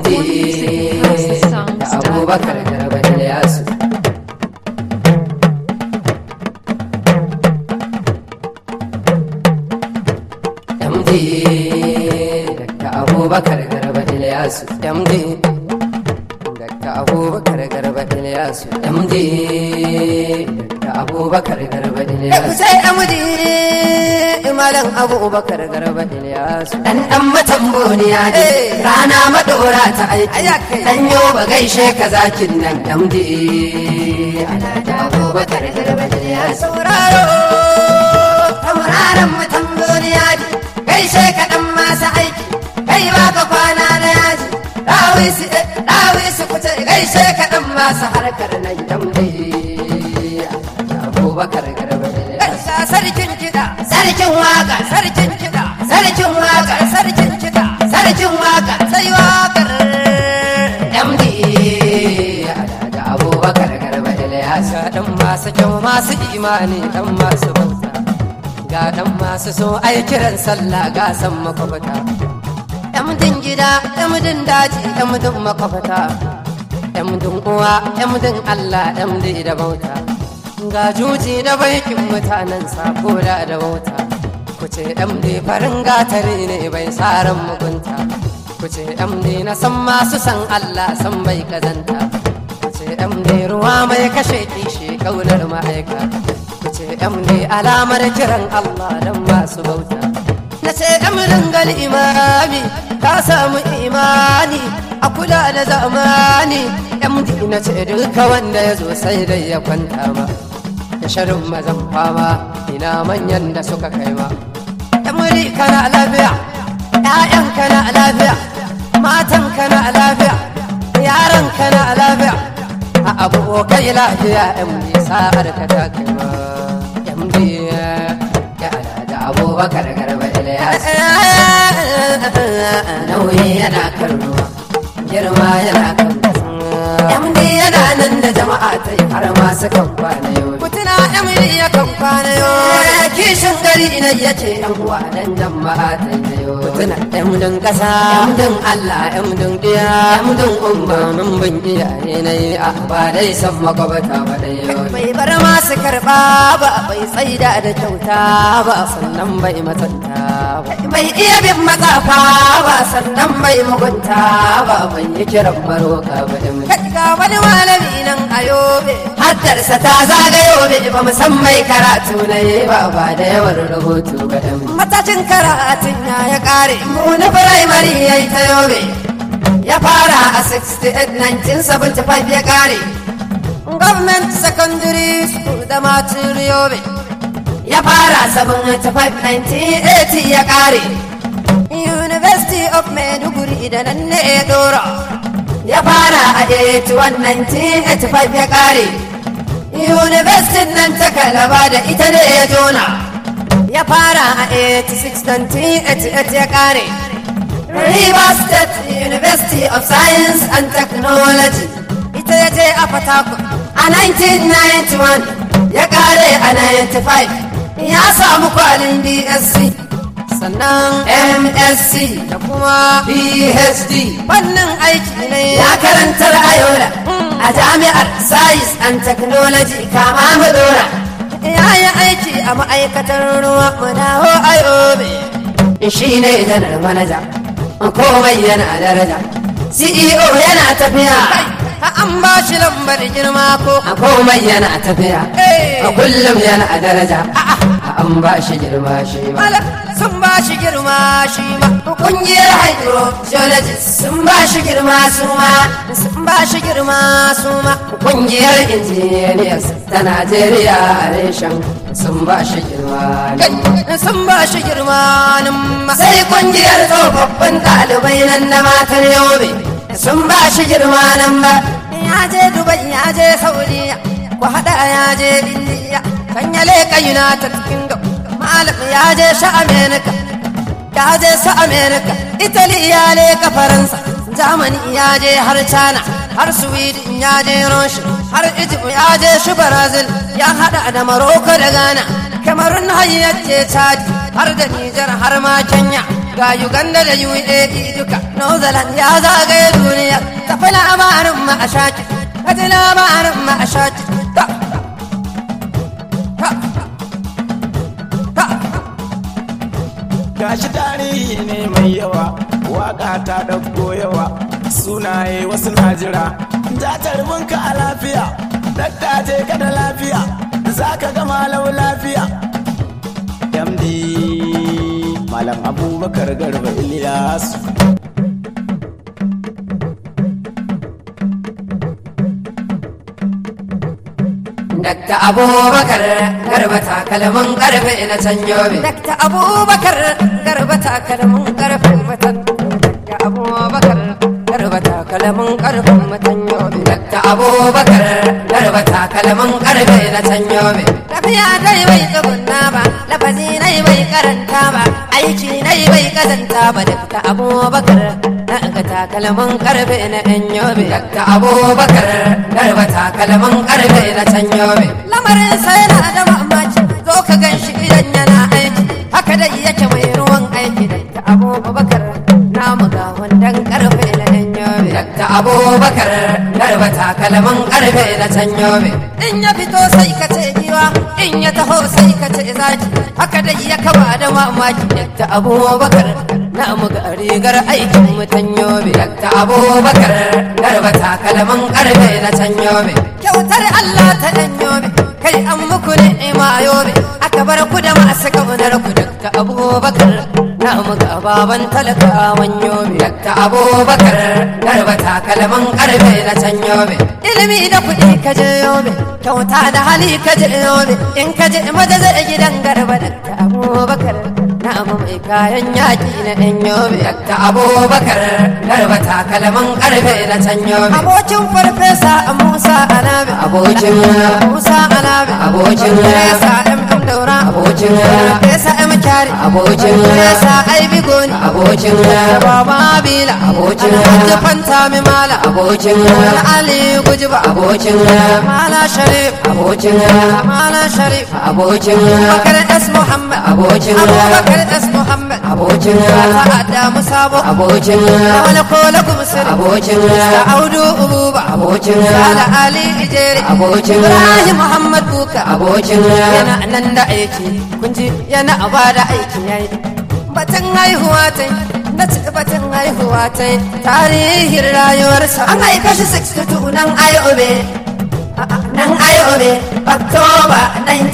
md da abubakar garba ilyasu md da abubakar garba ilyasu md da abubakar garba ilyasu md da abubakar garba ilyasu sai md malam abubakar garba ilyasu dan dan matamboniya ne rana madora ta aiki dan yo ba gaishe ka zakin nan md ana da abubakar garba ilyasu sauraro tauraron matamboniya ne gaishe ka dan masa aiki kai ba ka kwana na yaji dawisi dawisi kuce gaishe ka dan masa harkar nan md abubakar garba ilyasu sarkin kiɗa sarkin waka sarkin kiɗa sarkin waka sarkin kiɗa sarkin waka sai wakar MD da abubakar garba ilyasa dan masu kyau masu imani dan masu bauta ga dan masu so ai kiran sallah ga san makwabta MDin gida MDin daji MDin makwabta MDin uwa MDin Allah MD da bauta ga juji da baikin mutanen sako da da wauta ku ce md farin gatari ne bai tsarin mugunta ku ce md na san masu san allah san bai kazanta ku ce md ruwa mai kashe kishi kaunar ma'aika ku ce md alamar kiran allah don masu bauta na ce mdin gal imami ka samu imani a kula da zamani md na ce duka wanda ya zo sai dai ya kwanta ma da sharin mazan fama ina manyan da suka kai ma muri kana lafiya ƴaƴan kana lafiya matan kana lafiya yaran kana lafiya a abokai lafiya yan bi sa'ar ka ta kai ma yan bi ya da abubakar garba ilyas nauyi yana kan ruwa girma yana kan MD yana nan da jama'a ta yi har masu kan kwana yau. Kutuna MD ya kan kwana yau. Kishin gari ina ya ce yan uwa dan jama'a ta yi yau. Kutuna MDin kasa, MDin Allah, MDin ɗiya, MDin umma mun bin iyaye na yi a ba dai san makwabata ba dai yau. Bai bar masu karɓa ba, bai tsaida da kyauta ba, sannan bai matsanta ba. Bai iya bin matsafa ba, sannan bai mugunta ba, bai yi kiran maroka ba. ga wani malami nan a yobe haddarsa ta zaga yobe ba san mai karatu na yi ba ba da yawan rubutu ba da matacin karatun ya ya kare na firamare ya yi ta yobe ya fara a 68 1975 ya kare government secondary school da matin yobe ya fara 75 1980 ya kare university of maiduguri da nan ne ya dora ya fara a 81-1985 ya kare university nan ta kalaba da ita ne ya jona ya fara a 86-1988 ya kare river state university of science and technology ita ya je a fatakun a 1991 ya kare a 95 ya samu kwalin dsc sannan msc da kuma phd wannan aiki ne ya karantar ayola a jami'ar science and technology kama madora ya yi aiki a ma'aikatar ruwa madaho ayobe shi ne janar manaja komai yana daraja ceo yana tafiya an ba shi lambar girma ko a komai yana tafiya a kullum yana daraja an ba shi girma shi ma sun ba shi girma shi ma kungiyar hydrogeologist sun ba shi girma su ma sun ba shi girma su ma kungiyar engineers ta najeriya reshen sun ba shi girma sun ba shi girma sai kungiyar tsofaffin ɗalibai nan na matar yobe sun ba shi girma nan ba ya je dubai ya je saudiya ku haɗa ya je indiya kan ya leƙa united kingdom malam ya je sha america ya je su america italy ya leƙa faransa germany ya je har china har sweden ya je russia har egypt ya je shi brazil ya haɗa da morocco da ghana cameroon har ya je chad har da niger har ma kenya ga uganda da uae duka new zealand ya zagaye duniya tafi labarin ma a shaki kaji labarin ma a shaki ta ta ta gashi tarihi ne mai yawa waka ta ɗauko yawa sunaye wasu na jira ka a lafiya dakta je ka da lafiya za ka ga malau lafiya md malam abubakar garba iliyasu Dakta Abubakar garba takalmin karfe na can yobe. Dakta Abubakar garba takalmin karfe matan. Dakta Abubakar garba takalmin karfe matan yobe. Dakta Abubakar garba takalmin karfe na can yobe. Tafiya dai bai tsugunna ba, lafazi nai bai karanta ba, aiki nai bai kazanta ba. Dakta Abubakar na ga takalmin karfe na yan yobe. Dakta Abubakar garba takalmin karfe na can yobe. Lamarin sai na da mamaci, zo ka gan shi idan yana aiki. Haka dai yake mai ruwan aiki. Dakta Abubakar namu ga wandan karfe na yan yobe. Dakta Abubakar garba takalmin karfe na can yobe. In ya fito sai ka ce giwa, in ya taho sai ka ce zaki. Haka dai ya kaba da mamaki. Dakta Abubakar namu ga rigar aikin mutan yobe. Dakta Abubakar garba takalmin karfe na can yobe. Kyautar Allah ta dan yobe, kai an muku ni'ima yobe. Aka bar ku da masu kaunar ku Dakta Abubakar namu ga baban talakawan yobe. Dakta Abubakar garba takalmin karfe na can yobe. Ilimi da kuɗi ka je yobe, kyauta da hali ka je yobe. In ka je maza zai gidan garba Dakta Abubakar namu mai kayan yaƙi na ɗan yobe. Dakta Abubakar garba takalmin karfe na can yobe. Abokin farfesa Musa Alabi. Abokin Musa Alabi. Abokin Farfesa M. M. Daura. Abokin Farfesa M. Kyari. Abokin Farfesa Aibi Goni. Abokin Baba Bila. Abokin Hajji Fanta Mimala. Abokin Ali Gujiba. Abokin Mala Sharif. Abokin Mala Sharif. Abokin Bakar S. Muhammad. Abokin Abubakar S. Muhammad. Abokin Ta'adda Musabo. Abokin Wani Kola Gumsir. Abokin Audu Ububa. Abokin Sala Ali Ijeri. Abokin Ibrahim Muhammad Buka. Abokin Yana nan da aiki. Kunji yana ba da aiki yayi. Batun haihuwa ta na ci batun haihuwa ta tarihin rayuwarsa. An aika shi 62 nan ayobe. nan ayobe oktoba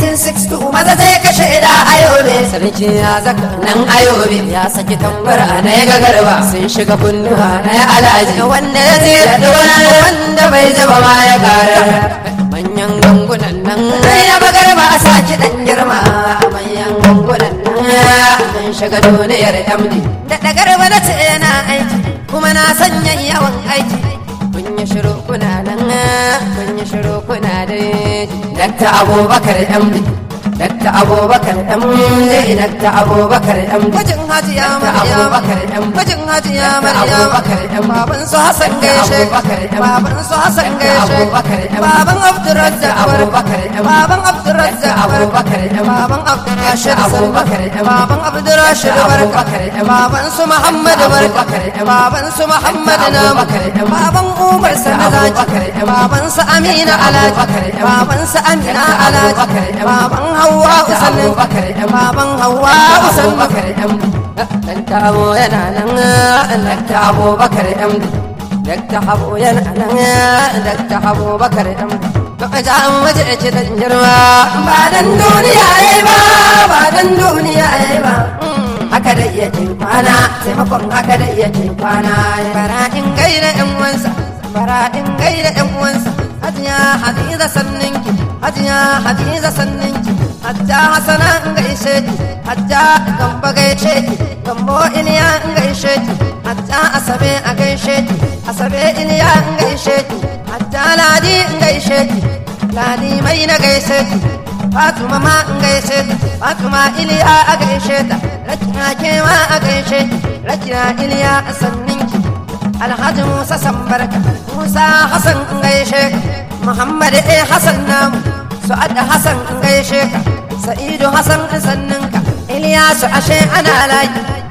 1962 maza zai kashe da ayobe sarki ya zaka nan ayobe ya saki tambara na ya gagarba sun shiga kunnuwa na ya alaji wanda ya zira da wani wanda bai zaba ma ya kara manyan gangunan nan sai ya bagarba a saki dan girma manyan gangunan nan sun shiga duniyar damdi da dagarba na ce yana aiki kuma na sanya yawan aiki kun yi shiru kuna nan kun yi shiru kuna da dakta abubakar md dakta abubakar md dakta abubakar md gwajin hajiya maryam abubakar md gwajin hajiya maryam abubakar md baban su hasan gaishe baban su hasan gaishe baban abdurrazzaq abubakar md baban abdurrazzaq abubakar md baban abdurrashid abubakar md baban abdurrashid abubakar md baban su muhammad barka baban su muhammad namu baban umar sanazaki baban su amina alaji baban su amina alaji baban hawa usannin baban hawa usannin dan tabo yana nan dan tabo bakar amdi dakta habo yana nan dakta habo bakar amdi ja mace ce dan girma ba dan duniya yayi ba ba dan duniya yayi ba haka da iya ke kwana taimakon haka da iya ke kwana bara in gaida yan uwansa bara in gaida yan uwansa hajiya hadiza sanninki hajiya hadiza sanninki hajja hasana in gaishe ki hajja gamba gaishe ki gambo iliya in gaishe ki hajja asabe a gaishe ki asabe iliya in gaishe ki hajja ladi in gaishe ki ladi mai na gaishe ki Fatuma ma in gaishe ta Fatuma Iliya a gaishe ta Rakina ke ma a gaishe ki Rakina Iliya a sanninki Alhaji Musa Sambarka Musa Hassan in gaishe ka Muhammad A Hassan namu Su'ad Hassan in gaishe ka Sa'idu Hassan in sanninka Iliyasu ashe ana laki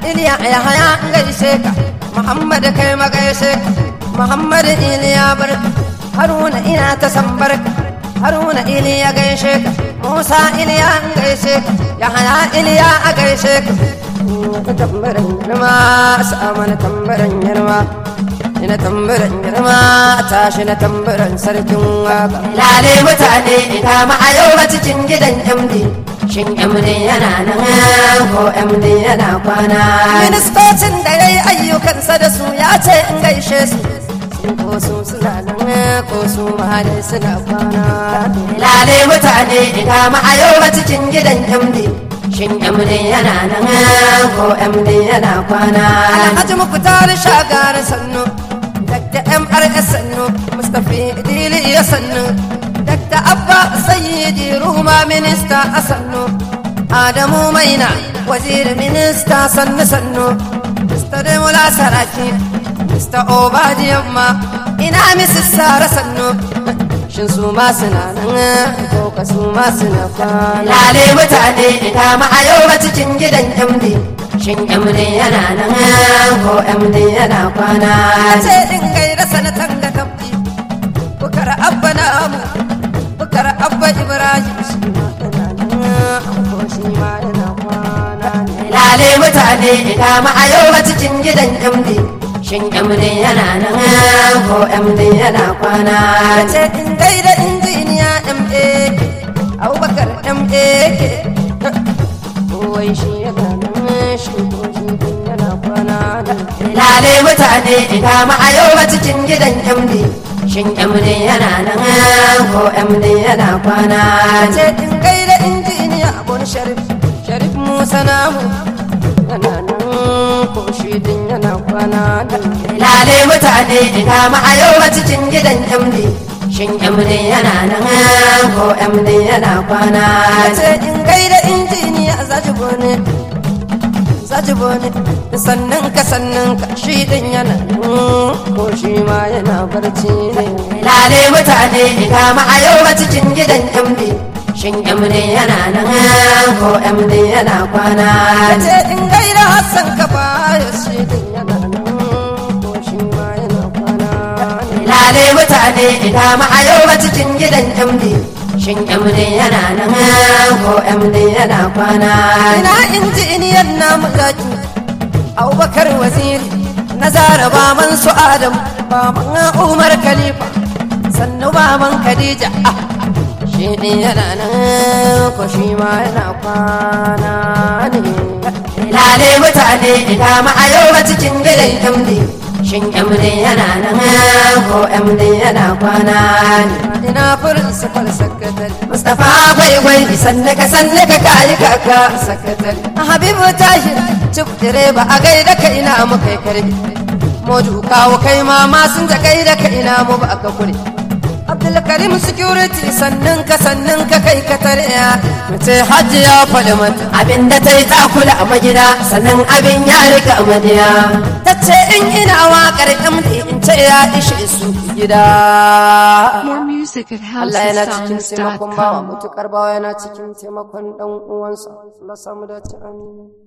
iliya ya haya gaishe ka muhammad kai ma gaishe ka muhammad iliya barka haruna ina ta san barka haruna iliya gaishe ka musa iliya gaishe ka ya haya iliya a gaishe ka ka tambaran girma sama na tambaran girma ina tambaran girma tashi na tambaran sarkin waka lale mutane ina ma a yau ba cikin gidan md shin md yana nan ko md yana kwana ministocin da ya yi ayyukansa da su ya ce in gaishe su sun ko su suna nan ko su ma dai suna kwana lale mutane ina ma a yau ba cikin gidan md Shin MD yana nan ko MD yana kwana? Alhaji Mukhtar Shagar sannu, Dr. MRS sannu, Mustapha Idili ya sannu, Dr. Abba Sayyidi Ruma Minista a sannu, Adamu Maina Waziri Minista sannu sannu, Mr. Demola Saraki, Mr. Obadi Yamma, ina Mrs. Sara sannu. shin su ma suna nan ko ka su ma suna kwana lale mutane ina ma a yau cikin gidan MD shin MD yana nan ko MD yana kwana ce din gaira sanatan ga tabbi bukar abba na amu bukar abba ibrahim shi ma yana nan ko shi ma yana kwana lale mutane ina ma a yau cikin gidan MD Shin MD yana nan ko MD yana kwana? Ce in gaida injiniya MA, Abubakar MA ke. Kowai shi yana nan shi ko shi din yana kwana da. Lale mutane ina ma a yau cikin gidan MD. Shin MD yana nan ko MD yana kwana? Ce in gaida injiniya Abun Sharif, Sharif Musa namu. Yana nan ko shi din yana kwana da lale mutane ina ma a yau cikin gidan MD shin MD yana nan ko MD yana kwana ce in gaida injiniya zaji bone zaji bone sannan ka sannan ka shi din yana nan ko shi ma yana barci ne lale mutane ina ma a yau cikin gidan MD Shin MD yana nan ko MD yana kwana? Ce in gaira Hassan ka baya shi din yana nan ko shi ma yana kwana. Lale mutane ina ma a yau cikin gidan MD. Shin MD yana nan ko MD yana kwana? Ina injiniyan namu zaki. Abubakar waziri na zara baman su Adam baman Umar Khalifa sannu baman Khadija ah shi ne yana nan ko shi ma yana kwana ne lale mutane ina ma a yau cikin gidan MD shin MD yana nan ko MD yana kwana ne ina furin safar sakatare Mustapha bai gwai sanne ka sanne ka kayi kaka sakatare Habibu Tahir cif direba a gaida ka ina mu kai karbi Modu kawo kai ma ma sun ta gaida ka ina mu ba ka kure Abdulkarim security sannan ka sannan ka kai ka tarya mace hajji ya faɗi mata abin da ta yi takula a magida sannan abin ya rika amadiya ta ce in ina waƙar MD in ce ya ishe su gida More music at Allah yana cikin taimakon bawa houseofsounds.com. mutukar bawa yana cikin taimakon dan uwansa Allah samu dace amin